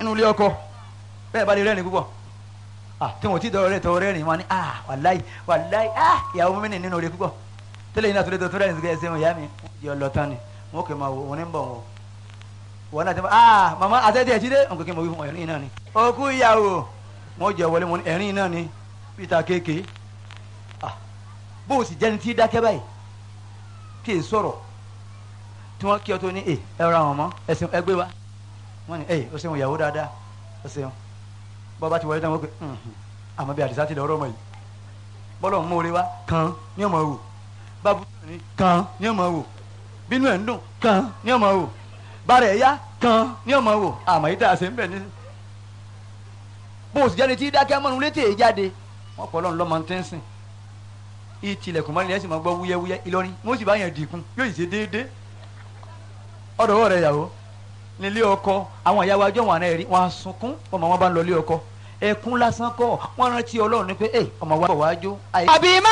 nínú ilé ọkọ bẹ́ẹ̀ bá lè rẹ́rìn púpọ̀ ah tí wọn ò tí dọ̀rọ̀ rẹ̀ tọ́ rẹ́rìn wọn ni ah wàláì wàláì ah ìyàwó mi nì nínú rẹ̀ púpọ̀ tẹ́lẹ̀ yìí náà tó lè tó tó rẹ́rìn sí kẹ́sẹ́ wọn ìyá mi yọ lọ tán ni wọn kò máa wò wọn ní bọ̀ wọn wọn náà ti máa ah màmá àtẹ́tẹ́ ẹ̀jí dé nǹkan kí n mọ̀ wí fún ẹ̀rín náà ni òkú ìyàwó wọn jẹ wọlé wọn ní ẹ̀rín náà ni peter kéèké ah bó o sì jẹ́ni tí dákẹ́ báyìí kí è sọ̀rọ̀ tí wọ́n kí ọ tó ní ẹ ẹ ra wọn mọ́ ẹsìn ẹgbẹ́ wa wọ́n ní ẹ o ṣeun ìyàwó dáadáa o ṣeun bọ́ bá ti wọlé tán wọ́n pe àmọ́ bí àdìsá ti lọ ọ̀rọ̀ ọmọ yìí bọ́lọ̀ ń mórí wa kan ní ọmọ wò bábú ní kan ní ọmọ wò bínú ẹ̀ ń dùn kan ní ọmọ wò bàrẹ̀ ẹ̀ yá kan ní ọmọ wò àmọ́ yìí tá a ṣe ń bẹ̀ ní. bó o sì jáde tí dákẹ́ mọ́nu létí èyí jáde wọ́n pọ̀ lọ́nà lọ́mọ tẹ́sìn ìtìlẹ̀kùn mọ́ni ẹ̀ sì máa gbọ́ wúyẹ́wúyẹ́ Ìlọrin wọ́n sì bá yẹn dìkun yóò sì ṣe déédéé ọ̀dọ̀ rẹ̀ yàwó nílé ọkọ àwọn ìyàwó ajọ́ wọn àná rí wọn á sunkún ọmọ wọn bá ń lọ ilé ọkọ ẹkún lásán kọ́ wọn rántí Ọlọ́run ní pé ẹ ọmọ wa bọ̀ wá jó. àbí má